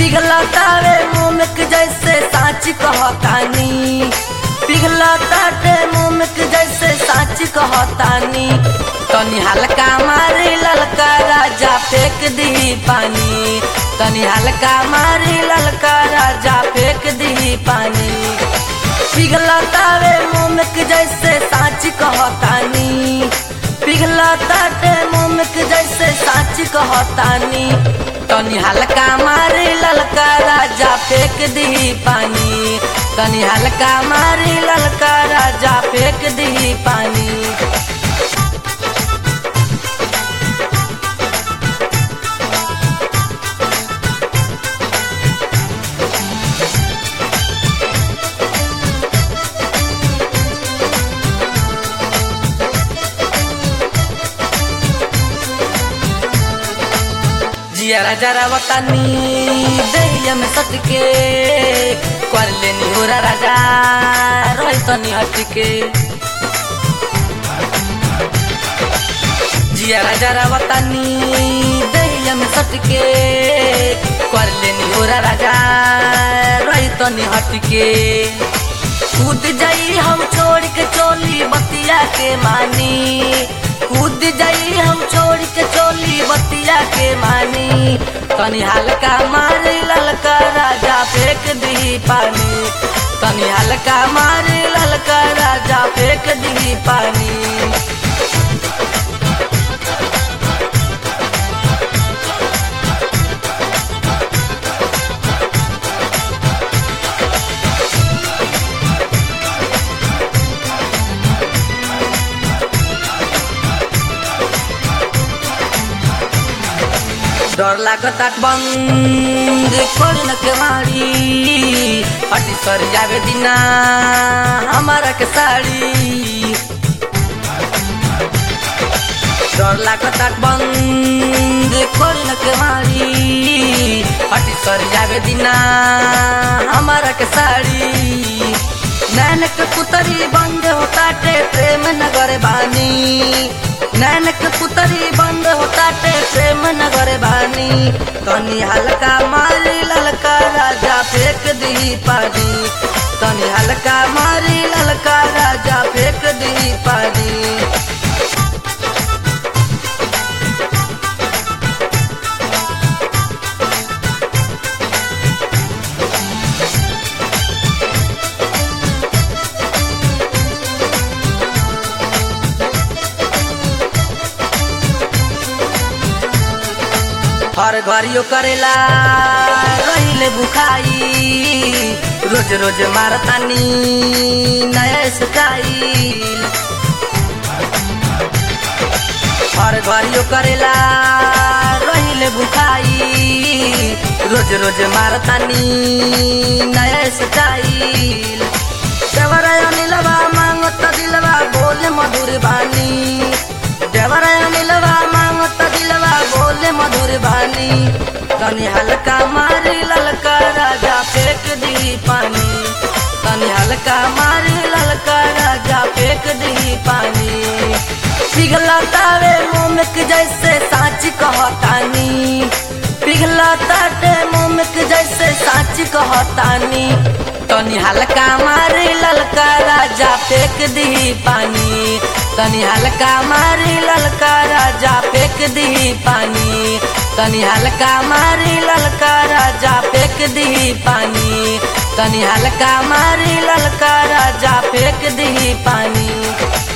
पिघलतावे मोमक जैसे साच कहतानी पिघलताटे मोमक जैसे साच कहतानी तनी हल्का मारी ललका राजा फेंक दी पानी तनी हल्का मारी ललका राजा फेंक दी पानी पिघलतावे मोमक जैसे साच कहतानी पिघलताटे मोमक जैसे साच कहतानी तनी हल्का मारी ललका राजा फेंक दी पानी तनी हल्का मारी ललका राजा फेंक दी पानी जियारा जरा वतानी दहिया में सटके कर लेनी हो राजा रही तनी हटके जियारा जरा वतानी दहिया में सटके कर लेनी हो राजा रही तनी हटके कूद जाई हम छोड़ के चोली बतिया के मानी कूद जाई हम छोड़ के चोली बतिया के मानी तनी हल्का मारी ललका राजा फेंक दी पानी तनी हल्का मारी ललका राजा फेंक दी पानी डर लागता बंद खोल न के मारी हटी सर जावे दिना हमारा के साड़ी डर लागता बंद खोल न के मारी हटी सर जावे दिना हमारा के साड़ी नैन के पुतरी बंद होता टे प्रेम नगर बानी नैन के पुतरी बंद होता टे प्रेम नगर बानी तनी हल्का मारी ललका राजा फेंक दी पानी तनी हल्का मारी ललका राजा फेंक दी पानी हर घरियो करेला रहिले बुखाई रोज रोज मारतानी नया स्टाइल हर घरियो करेला रहिले बुखाई रोज रोज मारतानी नया स्टाइल देवराया नीलवा मांगत दिलवा बोले मधुर बानी देवराया नीलवा मांगत दिलवा बोले मधुर बानी तनी हल्का मारी ललका राजा फेंक दी पानी तनी हल्का मारी ललका राजा फेंक दी पानी पिघलतावे मोमक जैसे साच कहतानी पिघलताटे मोमक जैसे साच कहतानी तनी हल्का मारी ललका राजा फेंक दी पानी तनी हल्का मारी ललका राजा फेंक दी पानी तनी हल्का मारी ललका राजा फेंक दी पानी तनी हल्का मारी ललका राजा फेंक दी पानी